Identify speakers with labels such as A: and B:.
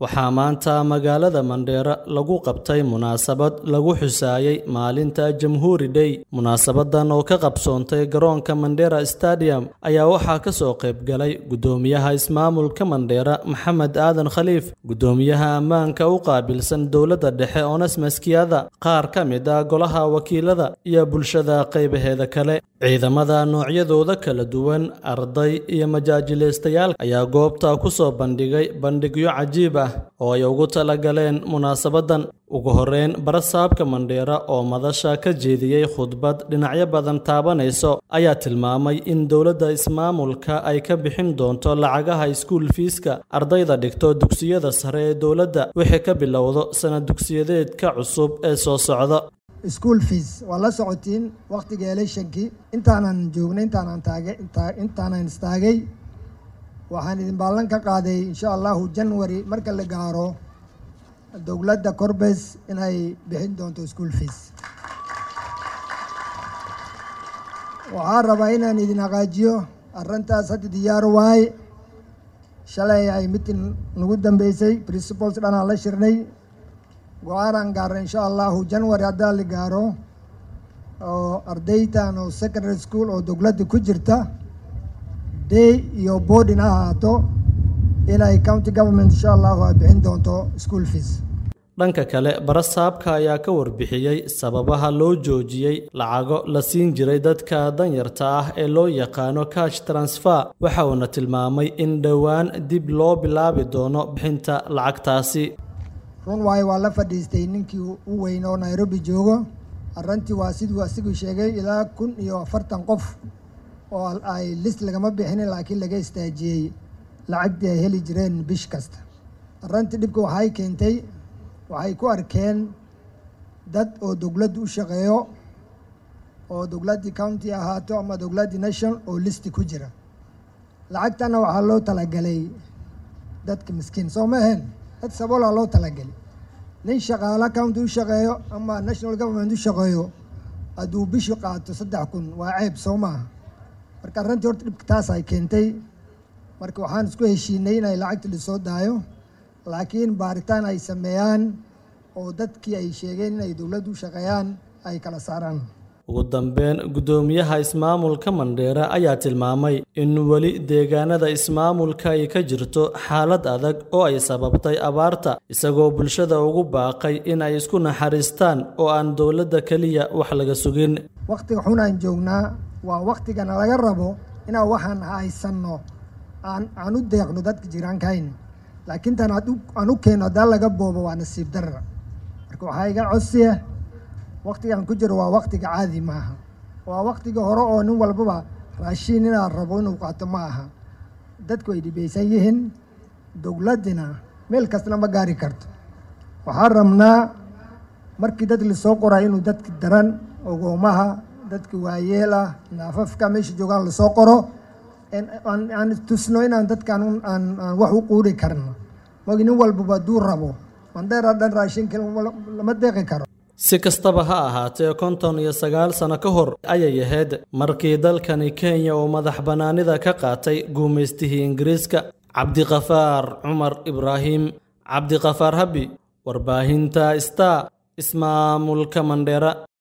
A: waxaa maanta magaalada Mandheera lagu qabtay munaasabad lagu xusaayay maalinta Jamhuuri Day. Munaasabadan oo ka qabsoontay garoonka Mandheera Stadium ayaa waxaa ka soo qayb galay gudoomiyaha ismaamulka Mandheera Maxamed Aadan Khaliif, gudoomiyaha ammaanka u qaabilsan dowladda dhexe Onesmus Kiada, qaar ka mid ah golaha wakiilada iyo bulshada qaybaheeda kale. Ciidamada noocyadooda kala duwan, arday iyo majaajilaystayaal ayaa goobta ku soo bandhigay bandhigyo cajiib ah oo ay ugu talagaleen munaasabadan. Ugu horreyn, barasaabka Mandheera oo madasha ka jeediyey khudbad dhinacyo badan taabanayso ayaa tilmaamay in dowladda ismaamulka ay ka bixin doonto lacagaha iskuul fiiska ardayda dhigto dugsiyada sare ee dowladda wixii ka bilowdo sanad dugsiyadeedka cusub ee soo socda.
B: school fees waa la socotiin waqtiga electionkii intaanan joognay intaanan taagay intaanan istaagay waxaan idin ballan ka qaaday insha allahu january marka la gaaro dowladda corbes inay bixin doonto school fees waxaan rabaa inaan idin haqaajiyo arrintaas hadda diyaar waaye shalay ay mitin nagu dambeysay principals dhanaan la shirnay go-aanaan gaarna insha allahu january haddaa la gaaro oo ardaytan oo secondary school oo dowladda ku jirta day iyo boardin ha ahaato inay county government insha allahu ay bixin doonto school fees
A: dhanka kale barasaabka ayaa ka warbixiyey sababaha loo joojiyey lacago la siin jiray dadka danyarta ah ee loo yaqaano cash transfer waxa uuna tilmaamay in dhowaan dib loo bilaabi doono bixinta lacagtaasi
B: run waayo waa la fadhiistay ninkii u weyn oo nairobi joogo arrintii waa siduu asiguu sheegay ilaa kun iyo afartan qof oo ay list lagama bixinin laakiin laga istaajiyey lacagtii ay heli jireen bish kasta arrintii dhibka waxay keentay waxay ku arkeen dad oo dowladda u shaqeeyo oo dowladdii county ahaato ama dowladdii national oo listi ku jira lacagtana waxaa loo talagalay dadka miskiin soo ma ahayn dad saboolaa loo talagelay nin shaqaala county u shaqeeyo ama national government u shaqeeyo hadduu bishi qaato saddex kun waa ceeb soo maaha marka arrintii horta dhibka taas ay keentay marka waxaan isku heshiinay inay lacagta lasoo daayo laakiin baaritaan ay sameeyaan oo dadkii ay sheegeen inay dowladdu u shaqeeyaan ay kala saaraan
A: ugu dambeyn gudoomiyaha ismaamulka Mandheera ayaa tilmaamay in weli deegaanada ismaamulka ay ka jirto xaalad adag oo ay sababtay abaarta isagoo bulshada ugu baaqay in ay isku naxariistaan oo aan dowladda keliya wax laga sugin
B: waqtiga xun aan joognaa waa waqtigana laga rabo inaan waxaan haysanno aan aan u deeqno dadka jiraankayn laakiin tan aan u keenno haddaan laga boobo waa nasiib darra marka waxaa iga codsiya waqtigan ku jiro waa waqtiga caadi maaha waa waqtiga hore oo nin walbaba raashiin inaa rabo inuu qaato ma aha dadku ay dhibaysan yihiin dowladdina meel kastana ma gaari karto waxaan rabnaa markii dad lasoo qoray inuu dadka daran ogoomaha dadka waayeel ah naafafka meesha joogaan lasoo qoro aan tusno inaan dadkaan aan wax u quuri karno magi nin walbaba hadduu rabo mandheera dhan raashinka lama deeqi karo
A: si kastaba ha ahaatee konton iyo sagaal sano ka hor ayay ahayd markii dalkani kenya uu madax bannaanida ka qaatay guumaystihii ingiriiska cabdiqafaar cumar ibraahim cabdiqafaar habi warbaahinta star ismaamulka mandheera